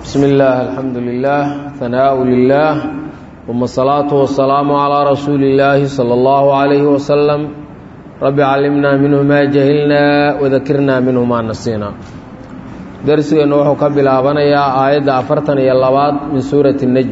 بسم الله الحمد لله ثناء لله ثم الصلاة والسلام على رسول الله صلى الله عليه وسلم رب علمنا منه ما جهلنا وذكرنا منه ما نسينا درسنا وحو كبلابنيا آية أفرتن يلباد من سورة النجم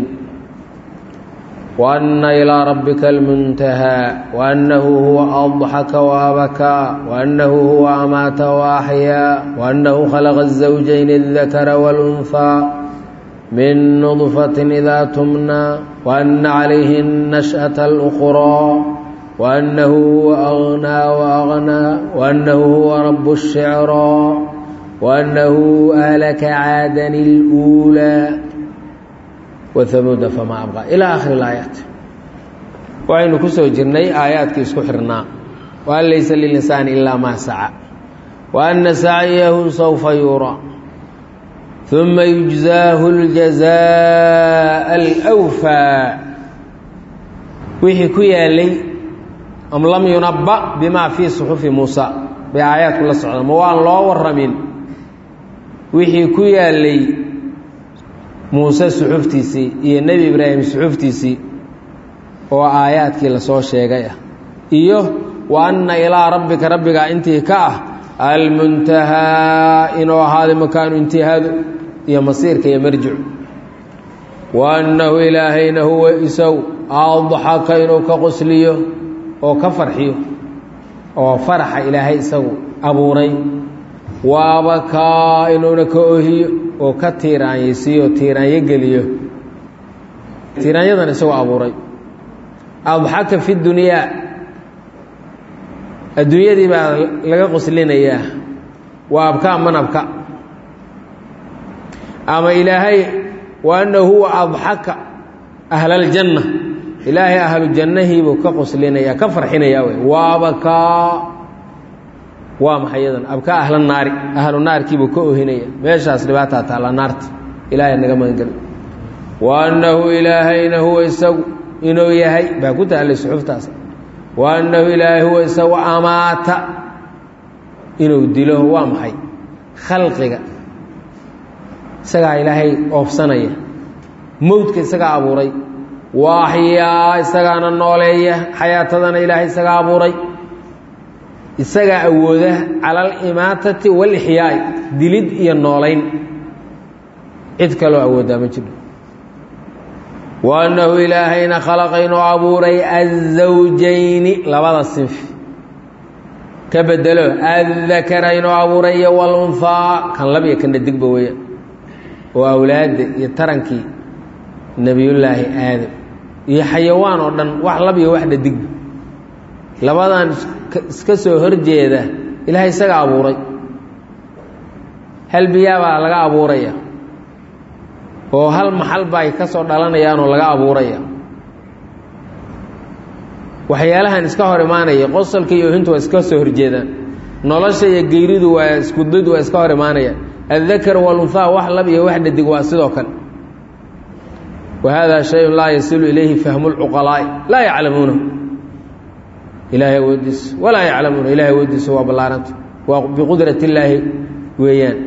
وأن إلى ربك المنتهى وأنه هو أضحك وأبكى وأنه هو أمات وأحيا وأنه خلق الزوجين الذكر والأنثى من نطفة إذا تمنى وأن عليه النشأة الأخرى وأنه هو أغنى وأغنى وأنه هو رب الشعرى وأنه أهلك عادا الأولى وثمود فما أبقى إلى آخر الآيات وعين كسو جرني آيات كيسكو حرنا وأن ليس للإنسان إلا ما سعى وأن سعيه سوف يرى ثم يجزاه الجزاء الأوفى وحي كيالي أم لم ينبأ بما في صحف موسى بآيات كل سعودة موان الله ورمين وحي كيالي muuse suxuftiisii iyo nebi ibraahim suxuftiisii oo aayaadkii lasoo sheegay ah iyo wa anna ilaa rabbika rabbigaa intii ka ah almuntahaa inuu ahaaday makaanu intihaadu iyo masiirka iyo marjicu wa annahu ilaahayna huwa isaw adxaka inuu ka qosliyo oo ka farxiyo oo faraxa ilaahay isagu abuuray waabakaa inuuna ka ohiyo oo ka tiiraanyaysiiyo tiiraanyo geliyo tiiraanyadan isagoo abuuray adxaka fi dunyaa adduunyadii baa laga qoslinayaa waa abkaa manabka ama ilaahay wa annahu huwa adxaka ahlaljanna ilaahay ahlu jannahiibuu ka qoslinayaa ka farxinayaa wey waabakaa waa maxay yadan abkaa ahla naari ahlu naarkiibuu ka ohinaya meeshaas dhibaataa taalla naarta ilaahay naga magangeli wa annahu ilaahayna huwa isagu inuu yahay baa ku taallay suxuftaas wa annahu ilaahay huwa isagu amaata inuu dilo waa maxay khalqiga isagaa ilaahay oofsanaya mowdka isagaa abuuray wa axyaa isagaana nooleeya xayaatadana ilaahay isagaa abuuray isagaa awooda cala alimaatati walixyaai dilid iyo noolayn cid kaloo awoodaa ma jiro wa annahu ilaahayna khalaqa inuu abuuray azawjayni labada sinfi ka bedelo addakara inuu abuuray iyo walunhaa kan lab iyo kana digba weeyaan oo awlaadda iyo tarankii nebiyullaahi aadam iyo xayawaan oo dhan wax lab iyo wax dhadigba labadan iska soo horjeeda ilaahay isaga abuuray hal biyaa baa laga abuuraya oo hal maxal ba ay ka soo dhalanayaanoo laga abuuraya waxyaalahan iska hor imaanaya qosolka iyo ohintu waa iska soo horjeedaan nolosha iyo geyridu waa iskudid waa iska hor imaanayaan addakar walunhaa wax lab iyo wax dhadig waa sidoo kale wa hada shayun laa yasilu ilayhi fahmu lcuqalaa'i laa yaclamuunahu ilaahay awoodiisa walaa yaclamuuna ilahay awoodiisa waa ballaaranta waa biqudrat illaahi weeyaan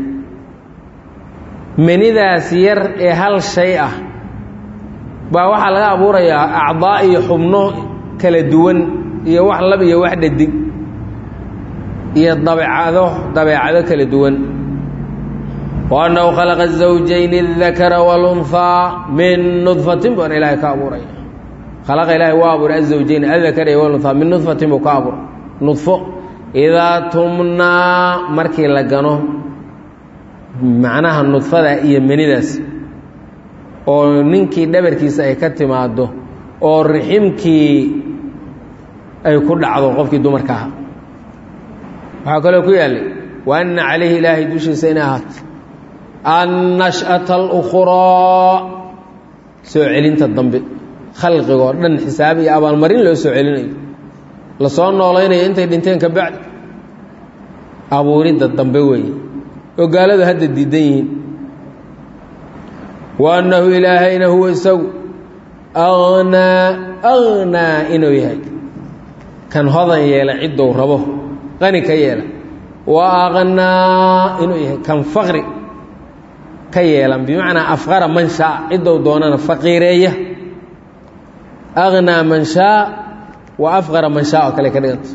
manidaas yar ee hal shay ah baa waxaa laga abuurayaa acdaa iyo xubno kala duwan iyo wax lab iyo wax dhadig iyo dabeecado dabeecado kala duwan wa annahu khalaqa zawjayni اdakara walunhaa min nudfatin baana ilaahay ka abuuraya khalaqa ilaahay waa abuuray azawjayn adakara iyo walunhaa min nudfatin buu ka abuuray nudfo idaa tumnaa markii la gano macnaha nudfada iyo menidaas oo ninkii dhabarkiisa ay ka timaado oo riximkii ay ku dhacdo qofkii dumarka ahaa waxaa kaloo ku yaallay wa anna calayhi ilaahay dushiisa inay ahaato annash'ata alukhraa soo celinta dambe khalqigoo dhan xisaab iyo abaalmarin loo soo celinayo lasoo noolaynayo intay dhinteen ka bacdi abuuridda dambe weeye oo gaaladu hadda diidan yihiin wa annahu ilaahayna huwa isagu aghnaa aghnaa inuu yahay kan hodan yeela ciddou rabo qani ka yeela wa aqnaa inuu yahay kan faqri ka yeelan bimacnaa afqara man shaa ciddou doonana faqiireeya aghnaa man shaa wa afqara man shaa oo kale ka dhiganta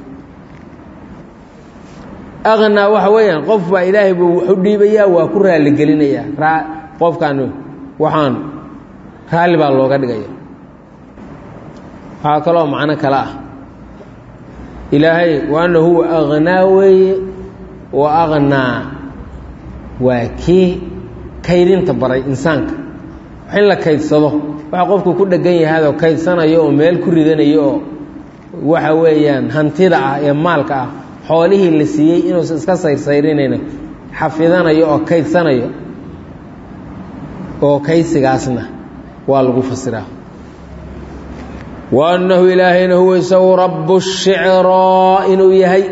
aghnaa waxa weeyaan qof baa ilaahay buu wax u dhiibayaa waa ku raalligelinayaa qofkan waxaan raalli baa looga dhigaya waxaa kaloo macno kale ah ilaahay waana huwa aghnaa weeye wa aghnaa waa kii kaydinta baray insaanka wax in la kaydsado waxa qofku ku dhegan yahaadoo kaydsanayo oo meel ku ridanayo oo waxa weeyaan hantida ah ee maalka ah xoolihii la siiyey inuusan iska sayrsayrinayna xafidanayo oo kaydsanayo oo kaysigaasna waa lagu fasiraa wa annahu ilaahayna huwa isagu rabu shicraa inuu yahay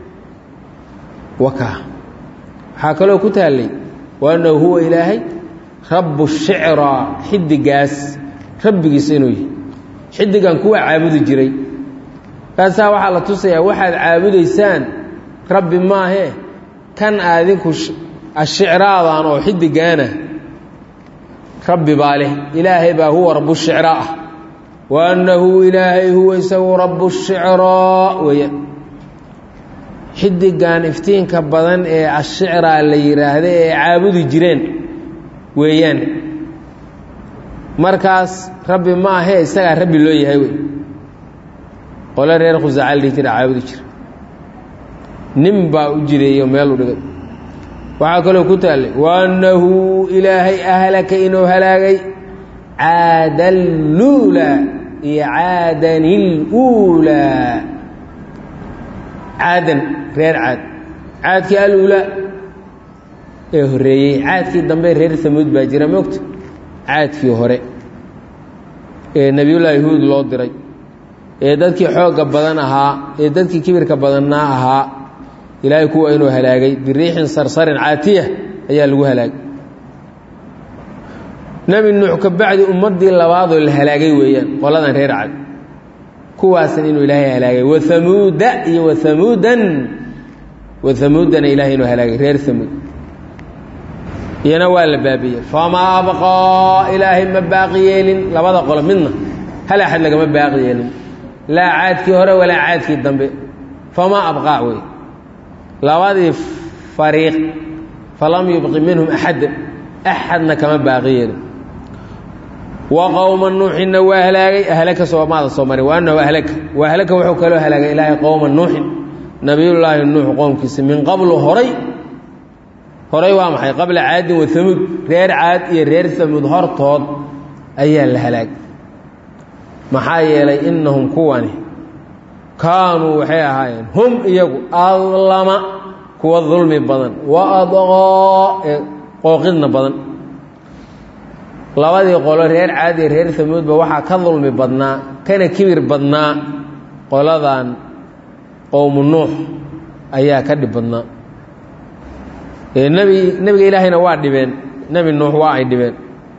waka waxaa kaloo ku taallay wa annahu huwa ilaahay rabu shicraa xidigaas rabbigiisa inuu yahay xidigan kuwa caabudi jiray kaasaa waxaa la tusayaa waxaad caabudaysaan rabbi maahee kan aadinku ashicraadan oo xidigaana rabbi baa leh ilaahay baa huwa rabu shicraa ah wa annahu ilaahay huwa isagu rabu shicraa weeya xidigan iftiinka badan ee ashicraa la yidhaahda ee caabudi jireen weeyaan markaas rabbi ma ahee isagaa rabbi loo yahay wey qole reer khusaaca la dhihi jira caabudi jira nin baa u jireeyo meel u dhigay waxaa kaloo ku taallay wa annahu ilaahay ahlaka inuu halaagay caadaluulaa iyo caadanil-uulaa caadan reer caad caadkii aluulaa ee horreeyey caadkii dambe reer samuud baa jira moogta caadkii hore ee nebiyullaahi huud loo diray ee dadkii xoogga badan ahaa ee dadkii kibirka badannaa ahaa ilaahay kuwa inuu halaagay biriixin sarsarin caatiya ayaa lagu halaagay nebi nuux ka bacdi ummaddii labaadoo la halaagay weeyaan qoladan reer cad kuwaasan inuu ilaahay halaagay wahamuuda iyo wahamuudan wahamuudana ilahay inuu halaagay reer hamuud iyana waa la baabiyey famaa abqaa ilaahay ma baaqi yeelin labada qolo midna hal axad lagama baaqi yeelin laa caadkii hore walaa caadkii dambe famaa abqaa wey labadii fariiq falam yubqi minhum axadda axadna kama baaqi yeelin wa qowma nuuxinna waa halaagay ahlaka soomaada soo maray wa annahu ahlaka wa ahlaka wuxuu kaloo halaagay ilaahay qowma nuuxin nabiyullaahi nuux qoomkiisa min qablu horay horay waa maxay qabla caadin wa hamuud reer caad iyo reer hamuud hortood ayaa la halaagay maxaa yeelay innahum kuwani kaanuu waxay ahaayeen hum iyagu adlama kuwa dulmi badan wa adqoo ee qooqidna badan labadii qolo reer caad iyo reer hamuudba waxaa ka dulmi badnaa kana kibir badnaa qoladan qowmu nuux ayaa ka dhib badnaa nebi nebiga ilaahayna waa dhibeen nebi nuux waa ay dhibeen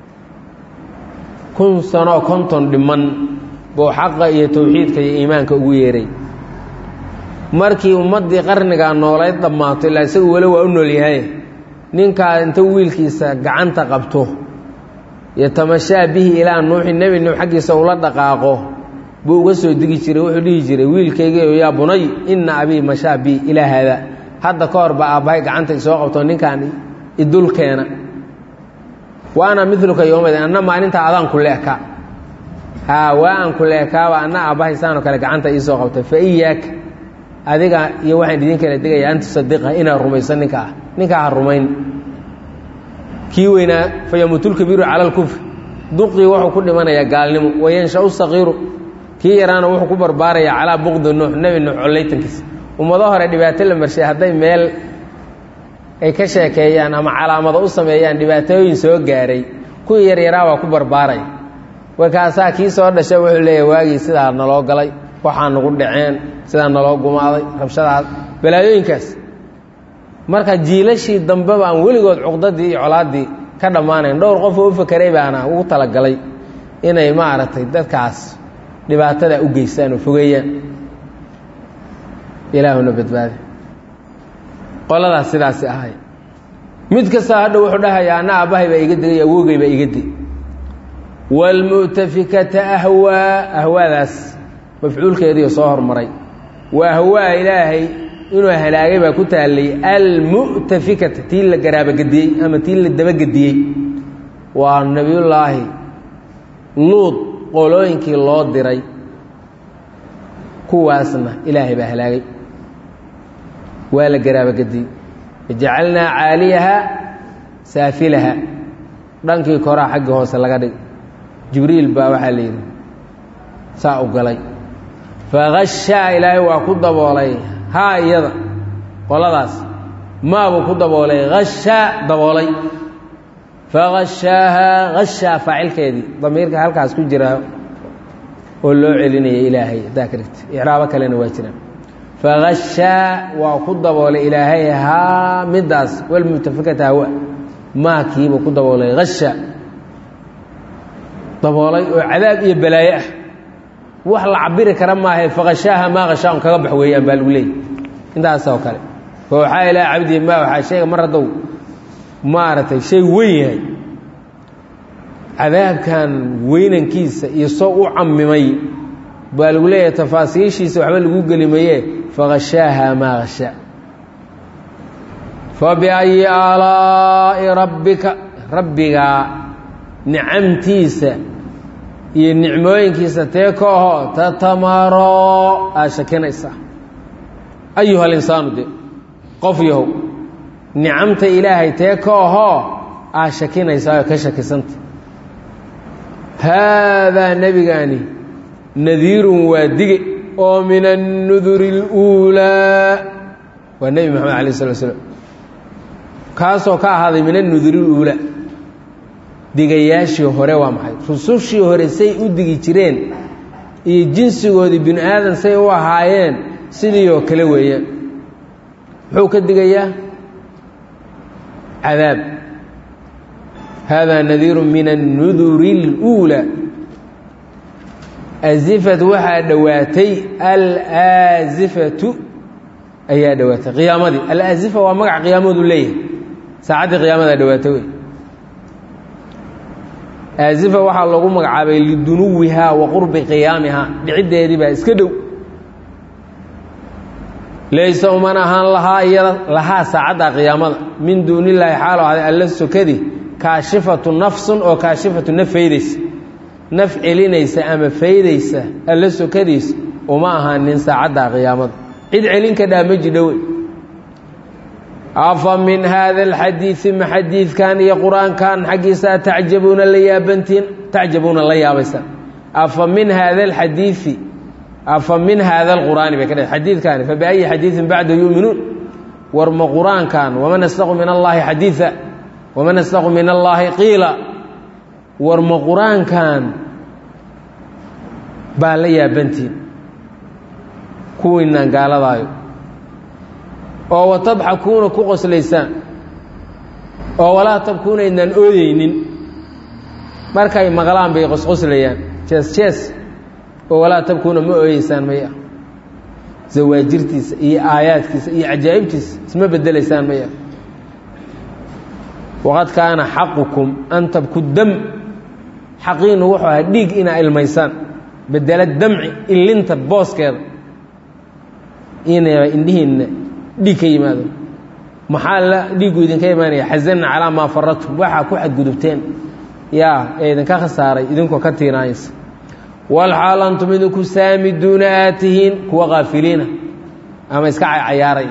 kun sanoo konton dhiman buu xaqa iyo towxiidka iyo iimaanka ugu yeeray markii ummaddii qarnigaa noolayd dhammaato ilaa isagu weli waa u nool yahay ninkaa inta wiilkiisa gacanta qabto yatamashaa bihi ilaa nuuxi nebi nuux xaggiisa ula dhaqaaqo buu uga soo digi jiray wuxuu dhihi jiray wiilkaygiio yaa bunay inna abii mashaa bi ilaa haada hadda ka hor baa aabbahay gacanta isoo qabto ninkaan idulkeena wa ana miluka yoomadin anna maalintaa adaan ku leekaa haa waa aan ku leekaaba anna aabbahay saanoo kale gacanta iisoo qabtay fa iyaaka adiga iyo waxaan idin kala degayaa an tusadiqa inaad rumaysan ninka ah ninkaa ha rumayn kii weynaa fa yamuutulkabiiru cala alkufri duqii wuxuu ku dhimanayaa gaalnimo wayanshau saqiiru kii yaraana wuxuu ku barbaarayaa calaa buqdi nuux nebi nuux collaytankiisa ummado hore dhibaato la marshay hadday meel ay ka sheekeeyaan ama calaamado u sameeyaan dhibaatooyin soo gaaray kuwii yaryaraa waa ku barbaaraya warkaasaa kii soo dhasha wuxuu leeyahay waagii sidaa naloo galay waxaa nagu dhaceen sidaa naloo gumaaday rabshadaas balaayooyinkaas marka jiilashii dambe baan weligood cuqdadii iyo colaaddii ka dhammaanayn dhowr qofoo u fakeray baana ugu talagalay inay maaragtay dadkaas dhibaatada u geystaan oo fogeeyaan ilaahuna badbaadi qoladaas sidaasi ahay mid kastaa hadha wuxuu dhahayaa anna aabbahay baa iga degay awoogay baa iga deg waalmu'tafikata ahwaa ahwaadaas mafcuulkeediio soo hormaray wa ahwaa ilaahay inuu halaagay baa ku taallay almu'tafikata tii la garaabagediyey ama tii la dabagediyey waa nebiyullaahi luud qolooyinkii loo diray kuwaasna ilaahay baa halaagay waa la garaabagediyey jacalnaa caaliyaha saafilaha dhankii koraa xaggii hoose laga dhig jibriil baa waxaa la yidhi saa u galay fagashaa ilaahay waa ku daboolay haa iyada qoladaas maabuu ku daboolay hashaa daboolay fagashaahaa hashaa faacilkeedii damiirka halkaas ku jira oo loo celinaya ilaahay haddaa ka dhigta icraabo kalena waa jiraan fagashaa waa ku daboolay ilaahay haa middaas walmutafikata hawa maakiibuu ku daboolay hasha daboolay oo cadaab iyo balaaye ah wax la cabiri kara maaha faqashaaha maa khashaaun kaga bax weeyaan baa lagu leeyay intaas oo kale fa waxaa ilaa cabdi ma waxaa sheega mar haddow maaragtay shay weyn yahay cadaabkan weynankiisa iyo soo u camimay baa lagu leeyahay tafaasiishiisa waxba lagu gelimaye faqashaaha maa khashaa fabiayi aalaa'i rabbika rabbigaa nicamtiisa iyo nicmooyinkiisa tee ka ahoo tatamaro aad shakinaysaa ayuha alinsaanu de qof yahow nicamta ilaahay tee ka ahoo aad shakinaysaa oo ka shakisanta haadaa nebigaani nadiirun waa dige oo min annuduri اluulaa waa nebi moxamed alayh slat slam kaasoo ka ahaaday min annuduri اluulaa digayaashii hore waa maxay rusushii hore say u digi jireen iyo jinsigoodii bini aadan say u ahaayeen sidii oo kale weeyaan muxuu ka digayaa cadaab haadaa nadiiru min annuduri اluulaa azifat waxaa dhowaatay alaazifatu ayaa dhowaatay qiyaamadii alazifa waa magac qiyaamadu leeyahay saacaddii qiyaamadaa dhowaatay wey aazifa waxaa loogu magacaabay lidunuwihaa wa qurbi qiyaamihaa dhiciddeedii baa iska dhow laysa uman ahaan lahaa iyada lahaa saacadda qiyaamada min duuni illaahi xaalo ahday alla sokadi kaashifatu nafsun oo kaashifatu naf faydaysa naf celinaysa ama faydaysa alla sokadiisa uma ahaanin saacadda qiyaamada cid celin ka dhaa ma jidhowe afa min haada alxadiidi ma xadiidkan iyo qur-aankan xaggiisa tacjabuuna la yaabantiin tacjabuuna la yaabaysaan afa min haada alxadiidi afa min haada alqur'aani bay ka dhe xadiidkaani fa biayi xadiidin bacda yuuminuun war ma qur-aankan waman astaqu min allaahi xadiida waman astaqu min allaahi qiila war ma qur-aankan baa la yaabantiin kuwiinaan gaaladaayo oo watadxakuuna ku qoslaysaan oo walaa tabkuuna idnaan ooyeynin markay maqlaan bay qosqoslayaan jees jees oo walaa tabkuuna ma ooyeysaan maya zawaajirtiisa iyo aayaadkiisa iyo cajaa'ibtiisa isma bedelaysaan maya waqad kaana xaqukum an tabku dam xaqiinu wuxuu ahaa dhiig inaa ilmaysaan bedela damci illinta booskeeda inaba indhihiinna dhiig ka yimaado maxaa la dhiiggu idinka imaanaya xasanna calaa maa faradtum waxaa ku xadgudubteen yaa ee idinka khasaaray idinkoo ka tiinaaysa walxaal antum idinku saamiduuna aad tihiin kuwa kaafiliina ama iska cayaaray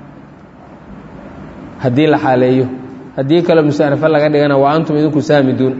haddii la xaaleeyo haddii kaloo musaanafo laga dhigana waa antum idinku saamiduuna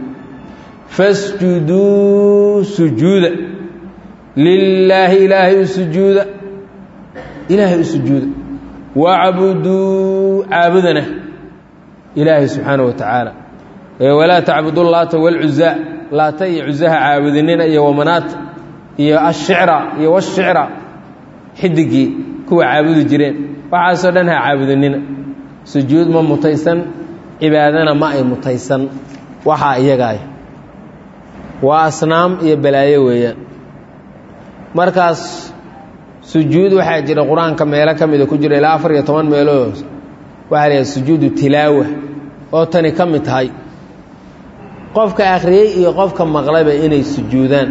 fasjuduu sujuuda lilaahi ilaahay u sujuuda ilaahay u sujuuda wacbuduu caabudana ilaahay subxaana wa tacaala walaa tacbudu laata walcuzaa laata iyo cuzaha caabudinina iyo wamanaata iyo ashicra iyo washicra xidigii kuwa caabudi jireen waxaasoo dhan ha caabudinina sujuud ma mutaysan cibaadana ma ay mutaysan waxaa iyagaay waa asnaam iyo balaayo weeyaan markaas sujuud waxaa jira qur-aanka meelo ka mida ku jira ilaa afar iyo toban meelood waxaa la yidhaha sujuudu tilaawa oo tani ka mid tahay qofka akhriyey iyo qofka maqlayba inay sujuudaan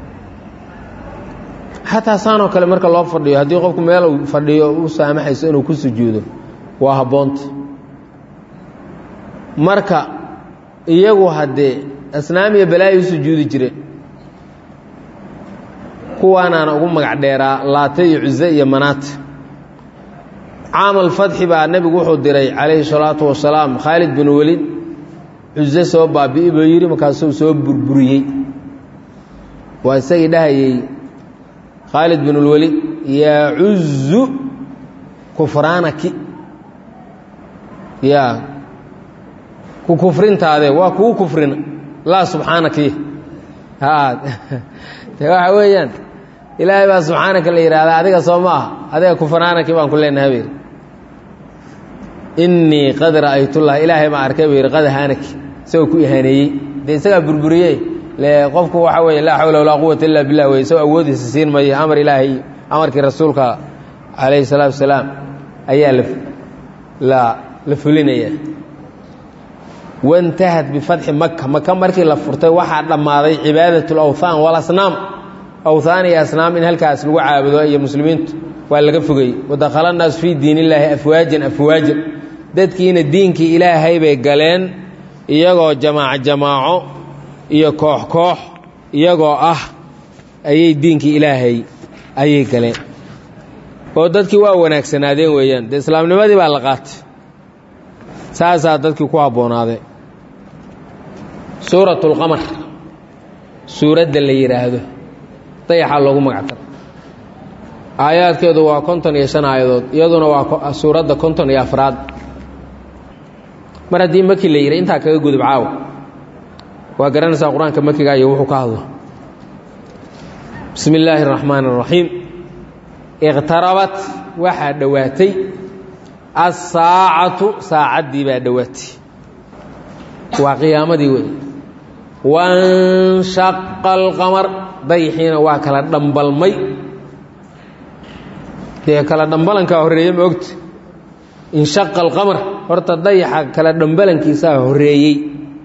xataa saanoo kale marka loo fadhiyo haddii qofku meel uu fadhiyo u saamaxayso inuu ku sujuudo waa habboonta marka iyagu haddee asnaam iyo balaayo u sujuudi jireen kuwaanaana ugu magac dheeraa laate iyo cuse iyo manaate caamal fadxi baa nebigu wuxuu diray calayhi salaatu wasalaam khaalid bin welid cuse soo baabi'i buu yidhi markaasuu soo burburiyey waa isagii dhahayey khaalid bin اlwelid yacuzu kufraanaki ya ku kufrintaade waa kuu kufrina laa subxaanaki de waxa weeyaan ilaahay baa subxaanaka la yidhahdaa adiga soo ma aha adiga kufraanaki baan ku leenahay bu yidhi innii qad ra'aytullah ilaahay baan arkay buu yidhi qad haanaki isagoo ku ihaaneeyey dee isagaa burburiyey le qofku waxa weeye laa xawla walaa quwata illa billah wey isagoo awoodiisa siin mayo amar ilaahay amarkii rasuulka calayhi salaatu wasalaam ayaa la la fulinaya waintahad bifatxi maka maka markii la furtay waxaa dhammaaday cibaadat lawthaan walasnaam awthaan iyo asnaam in halkaas lagu caabudo iyo muslimiintu waa laga fogey wadakhala naasu fii diin illaahi afwaajan afwaajan dadkiina diinkii ilaahay bay galeen iyagoo jamaaco jamaaco iyo koox koox iyagoo ah ayay diinkii ilaahay ayay galeen oo dadkii waa wanaagsanaadeen weeyaan dee islaamnimadii baa la qaatay saasaa dadkii ku habboonaaday suurat اlqamar suuradda la yidhaahdo dayaxaa loogu magactara aayaadkeedu waa konton iyo shan aayadood iyaduna waa suuradda konton iyo afraad mar haddii maki la yidhi intaa kaga gudub caawa waa garanaysaa qur-aanka makiga iyo wuxuu ka hadlo bismi illaahi الraxmaan الraxiim iqtarabat waxaa dhowaatay asaacatu saacaddii baa dhowaatay waa qiyaamadii wey wanshaqa alqamar dayixiina waa kala dhambalmay dee kala dhambalankaa horreeye ma ogta inshaqa alqamar horta dayaxa kala dhambalankiisaa horreeyey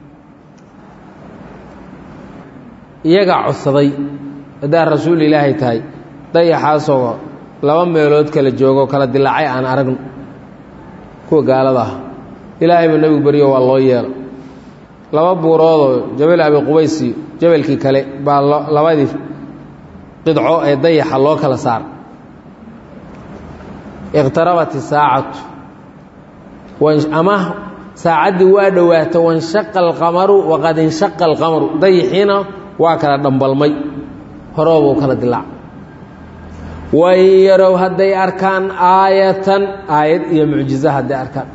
iyagaa codsaday haddaa rasuul ilaahay tahay dayaxaasoo laba meelood kala joogo kala dilaacay aan aragno kuwa gaalada ah ilaahay buu nebigu baryo waa loo yeelo laba buuroodoo jabal abi qubays iyo jabalkii kale baa labadii qidco ee dayaxa loo kala saara iqtarabat isaacatu ama saacaddii waa dhowaata wanshaqa alqamaru waqad inshaqa alqamaru dayixiina waa kala dhambalmay horoobuu kala dilaac wain yarow hadday arkaan aayatan aayad iyo mucjizo hadday arkaan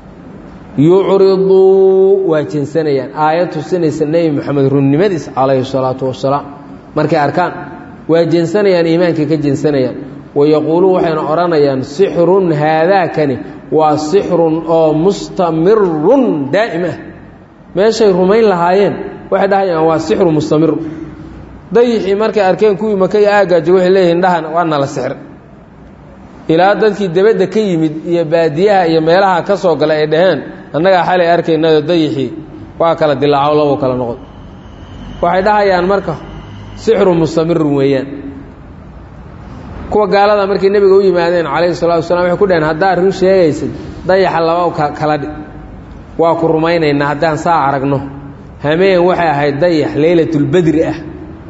yucriduu waa jeensanayaan aayad tusinaysa nebi moxamed runnimadiis calayhi salaatu wasalaam markay arkaan waa jeensanayaan iimaankay ka jeensanayaan wayaquuluun waxayna odhanayaan sixrun haadaakani waa sixrun oo mustamirun daa'im ah meeshay rumayn lahaayeen waxay dhahayaan waa sixru mustamiru dayixii markay arkeen kuwii maka iyo aagaajo waxay leeyihin dhahan waa nala sixir ilaa dadkii debadda ka yimid iyo baadiyaha iyo meelaha ka soo gala ay dhaheen annagaa xalay arkaynado dayixii waa kala dilaaco labuu kala noqon waxay dhahayaan marka sixru mustamirun weeyaan kuwa gaalada markay nebiga u yimaadeen calayhi salatu wasalaam waxay ku dhaheen haddaad run sheegaysid dayaxa laba kala dhi waa ku rumaynaynaa haddaan saa aragno hameen waxay ahayd dayax leylatulbedri ah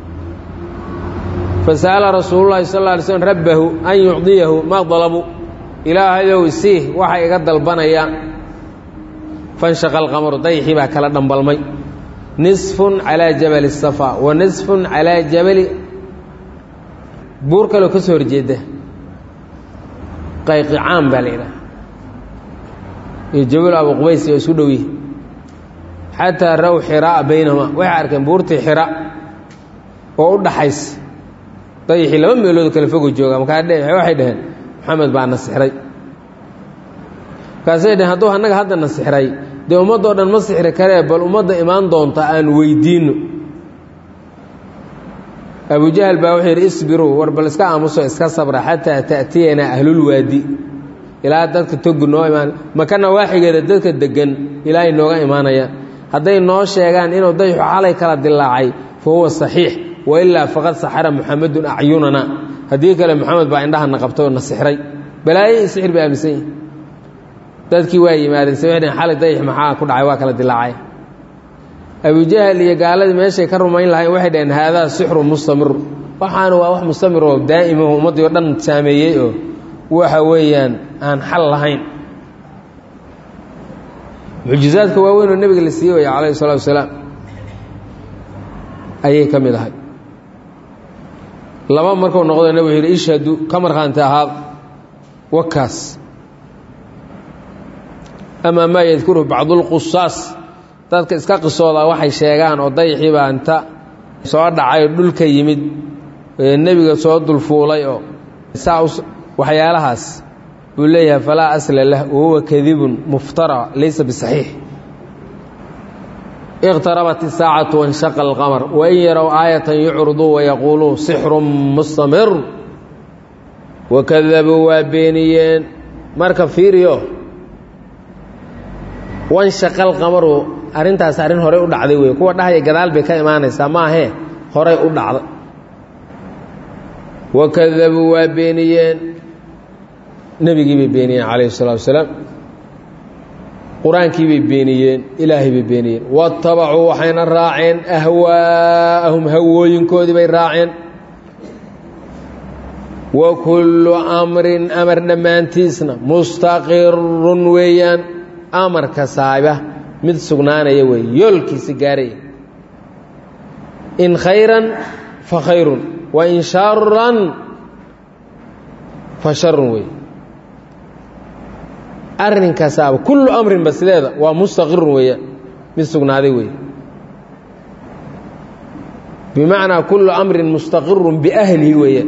fasa'ala rasuululahi sal lla alay slm rabbahu an yucdiyahu maa dalabuu ilaahayow isii waxay iga dalbanayaan fanshaqa alqamaru dayxii baa kala dhambalmay nisfun calaa jabali safa wa nisfun calaa jabali buur kaloo ka soo horjeeda qayqicaan baa la yidhaha iyo jabal abu qubays oo isu dhow yihi xataa raw xiraa baynahuma waxay arkeen buurtii xira oo u dhaxaysa dayixii laba meelood kale fogo jooga markaa waxay dhaheen maxamed baa na sixray markaasay dhaheen hadduu annaga hadda na sixray dee ummaddoo dhan ma sixri karee bal ummadda imaan doonta aan weydiinno abujahal baa wuxuu yidhi isbiruu war bal iska aamuso iska sabra xataa ta'tiyanaa ahlulwaadi ilaa dadka togu noo imaan makana waaxigeeda dadka deggan ilaa ay nooga imaanayaan hadday noo sheegaan inuu dayxu xalay kala dilaacay fa huwa saxiix wailaa faqad saxara muxamedun acyunana haddii kale moxamed baa indhahana qabtay oo na sixray balaayo iyo sixir bay aaminsan yihin dadkii waa yimaadeen se waxay xalay dayx maxaa ku dhacay waa kala dilaacay abujahal iyo gaaladii meeshay ka rumayn lahayn waxay dhaheen haadaa sixru mustamir waxaana waa wax mustamir oo daa'imo ummaddii oo dhan saameeyey oo waxa weeyaan aan xal lahayn mucjizaadka waaweyn oo nebiga la siiyey waya calayhi salatu wasalaam ayay ka mid ahay laba markuu noqdo nebig wuxuu yidhi ishhadu ka markhaanti ahaad wakaas amaa maa yadkuruhu bacdulqusaas dadka iska qisooda waxay sheegaan oo dayaxii baa inta soo dhacay oo dhulka yimid nebiga soo dulfuulay oo saa waxyaalahaas buu leeyahay falaa asla lah wahuwa kadibun muftara laysa bisaxiix iqtarabat isaacatu wanshaqa alqamar wain yarow aayatan yucriduu wayaquuluu sixrun mustamir wakadabuu waa beeniyeen marka fiiriyo wanshaqa alqamaru arrintaas arrin horey u dhacday wey kuwa dhahaya gadaal bay ka imaanaysaa maahee horey u dhacday wakadabuu waa beeniyeen nebigii bay beeniyeen calayhi الsalatu wasalaam qur-aankii bay beeniyeen ilaahay bay beeniyeen waاtabacuu waxayna raaceen ahwaa'ahum hawooyinkoodii bay raaceen wa kullu amrin amar dhammaantiisna mustaqirun weeyaan amarka saaba mid sugnaanaya wey yoolkiisa gaaraya in khayran fa khayrun wa in sharan fa sharun wey arrinkasaaba kullu amrin basleeda waa mustaqirun weeyaan mid sugnaaday wey bimacnaa kullu amrin mustaqirun biahlihi weeyaan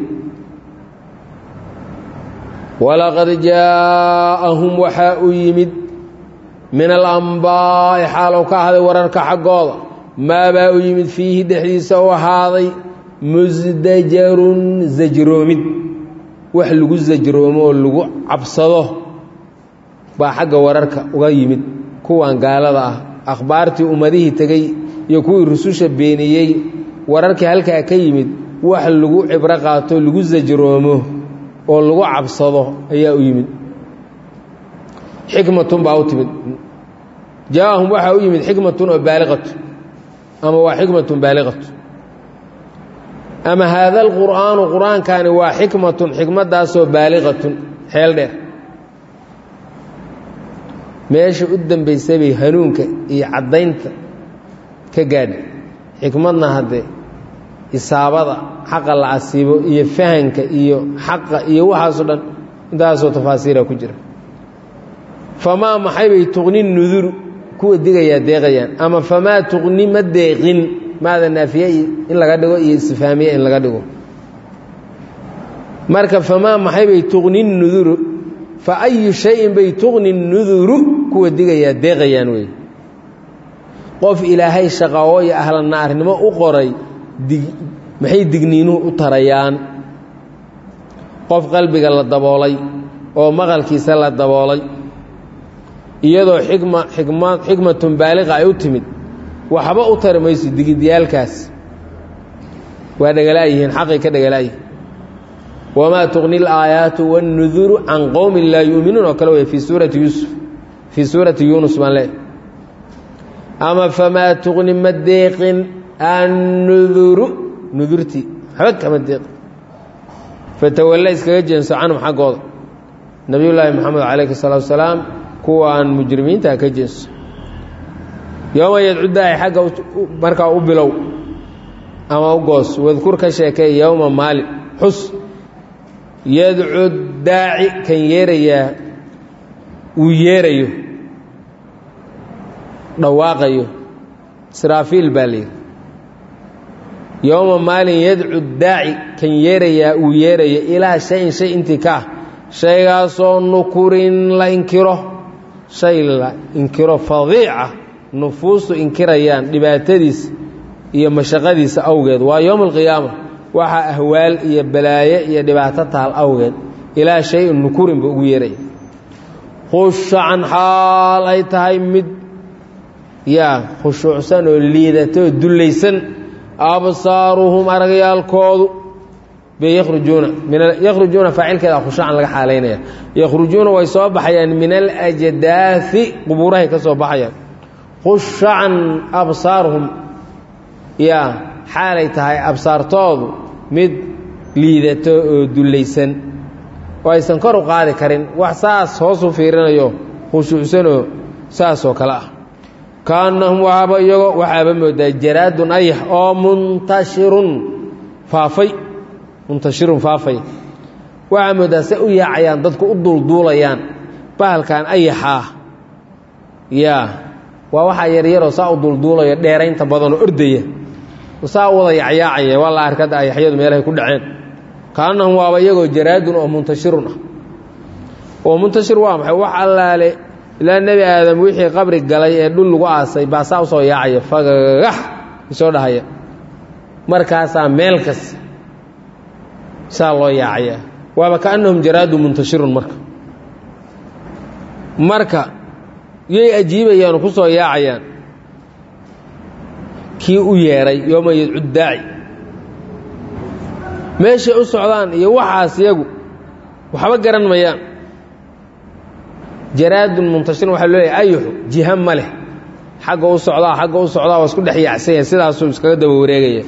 walaqad jaaءahum waxaa u yimid min alambaa'i xaalow ka ahday wararka xaggooda maabaa u yimid fiihi dhexdiisa u ahaaday musdajarun sajroomid wax lagu sajroomo oo lagu cabsado baa xagga wararka uga yimid kuwan gaalada ah akhbaartii ummadihii tegey iyo kuwii rususha beeniyey wararkii halkaa ka yimid wax lagu cibro qaato lagu sajroomo oo lagu cabsado ayaa u yimid xikmatun baa u timid jaaahum waxaa u yimid xikmatun oo baaliqatu ama waa xikmatun baaliqatu ama haada alqur'aanu qur-aankani waa xikmatun xikmaddaasoo baaliqatun xeel dheer meesha u dambaysay bay hanuunka iyo caddaynta ka gaadha xikmadna haddee isaabada xaqa la asiibo iyo fahanka iyo xaqa iyo waxaasoo dhan intaasoo tafaasiira ku jira famaa maxay bay tuqni nuduru kuwa digayaa deeqayaan ama famaa tuqni ma deeqin maada naafiye in laga dhigo iyo istifaamiye in laga dhigo marka famaa maxay bay tuqni nuduru fa ayu shayin bay tuqni nuduru kuwa digayaa deeqayaan wey qof ilaahay shaqawo iyo ahla naarnimo u qoray dig maxay digniinuhu u tarayaan qof qalbiga la daboolay oo maqalkiisa la daboolay iyadoo xikma xikma xikmatun baaliqa ay u timid waxba u tari mayso digidyaalkaas waa dhegalaayihiin xaqay ka dhegalaayihin wamaa tuqni alaayaatu wاnnuduru can qowmin laa yuuminuun oo kale wey fii suurati yuusuf fii suurati yuunus baan leehay ama famaa tuqni ma deeqin annuduru nudurtii waxba kama deeqin fatawalla iskaga jeenso canhum xaggooda nabiyullaahi moxamed calayhi الsalaatu wasalaam kuwaan mujrimiintaa ka jeenso yooma yadcudaahi xagga markaa u bilow ama u goos wadkur ka sheekay yowma maalin xus yadcu daaci kan yeerayaa uu yeerayo dhawaaqayo israafiil baa la yidhi yowma maalin yadcu daaci kan yeerayaa uu yeerayo ilaa shayin shay intii ka ah shaygaasoo nukurin la inkiro shay la inkiro fadiica nufuustu inkirayaan dhibaatadiisa iyo mashaqadiisa awgeed waa yowm alqiyaama waxaa ahwaal iyo balaaye iyo dhibaato taal awgeed ilaa shay-in nukurin ba ugu yeeraya khushacan xaal ay tahay mid yaa khushuucsan oo liidato oo dullaysan absaaruhum aragyaalkoodu bay yakhrujuuna min yakhrujuuna faacilkeeda khushuucan laga xaalaynaya yakhrujuuna way soo baxayaan min alajdaasi qubuurahay ka soo baxayaan khushacan absaaruhum yaa xaalay tahay absaartoodu mid liidato oo dullaysan oo aysan kor u qaadi karin wax saas hoosu fiirinayo khushuucsanoo saasoo kale ah kaannahum waxaaba iyago waxaaba moodaa jaraadun ayax oo muntashirun faafay muntashirun faafay waxaa moodaa se u yaacayaan dadku u duulduulayaan bahalkan ayaxaah yaa waa waxaa yaryaroo saa u duulduulaya dheeraynta badanoo ordaya saa u wada yacyaacaya waa la arkada ayaxyadu meelahay ku dhaceen kaannahum waaba iyagoo jaraadun oo muntashirun ah oo muntashir waa maxay wax allaale ilaa nebi aadam wixii qabri galay ee dhul lagu aasay baa saa usoo yaacaya fagagax isoo dhahaya markaasaa meel kas saa loo yaacaya waaba kaannahum jaraadun muntashirun marka marka yay ajiibayaan oo ku soo yaacayaan kii u yeedhay yooma yadcu daaci meeshay u socdaan iyo waxaas iyagu waxba garan mayaan jaraadun muntashirin waxaa loo leeyahy ayuxu jiha ma leh xagga u socdaa xagga u socdaa waa isku dhex yaacsanya sidaasuu iskaga daba wareegaya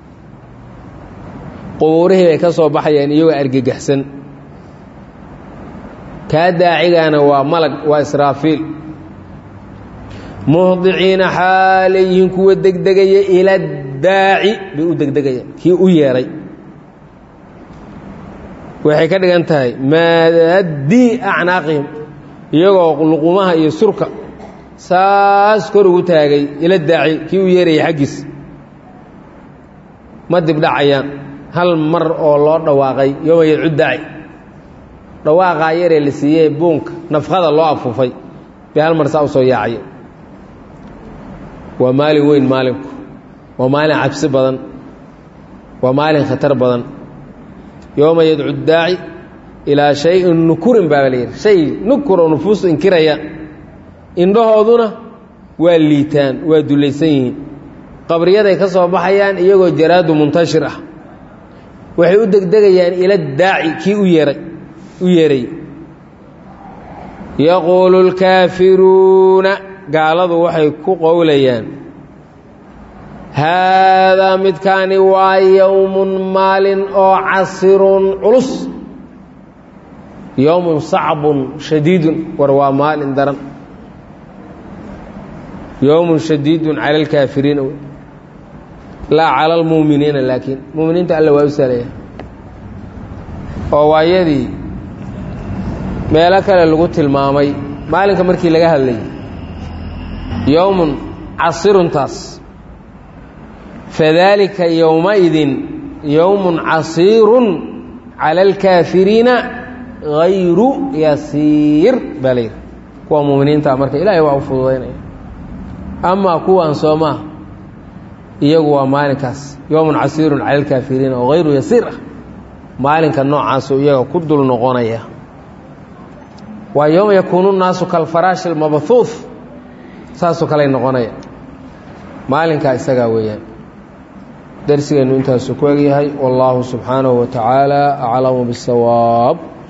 qubuurihii bay ka soo baxayaan iyagoo argagaxsan kaa daacigaana waa malag waa israafiil muhdiciina xaalayyihiin kuwa degdegaya ila daaci bay u degdegayaan kii u yeedhay waxay ka dhigan tahay maadii acnaaqihim iyagoo luqumaha iyo surka saas kor ugu taagay ila daaci kii u yeerayay xaggiis ma dibdhacayaan hal mar oo loo dhawaaqay yooma yadcu daaci dhawaaqaa yaree la siiyey buunka nafqada loo afuufay bay hal mar saa u soo yaacaya waa maalin weyn maalinku waa maalin cabsi badan waa maalin khatar badan yooma yadcu daaci ilaa shayin nukurin baa la yidhi shay nukur oo nufuustu inkiraya indhahooduna waa liitaan waa dullaysan yihiin qabriyaday ka soo baxayaan iyagoo jaraadu muntashir ah waxay u degdegayaan ila daaci kii u yeeray u yeeray yaquulu اlkaafiruuna gaaladu waxay ku qowlayaan haadaa midkaani waa yowmun maalin oo casirun culus yowmun sacbun shadiidun war waa maalin daran yowmun shadiidun cala alkaafiriina laa cala almuuminiina laakiin muuminiinta alla waa u salaya oo waayadii meelo kale lagu tilmaamay maalinka markii laga hadlayay yowmun casiruntaas fadaalika yowmaidin yowmun casiirun cala alkaafiriina hayru yasiir baa la yidhi kuwa muuminiinta marka ilaahay waa u fududaynaya amaa kuwan soomaa iyagu waa maalinkaas yowmun casiirun cala alkaafiriina oo hayru yasiir ah maalinka noocaasuu iyaga ku dul noqonaya waa yowma yakuunu nnaasu kalfaraashi almabhuuf saasoo kaley noqonaya maalinkaa isagaa weeyaan darsigeennu intaasuu ku egyahay wallaahu subxaanahu wa tacaala aclamu biاsawaab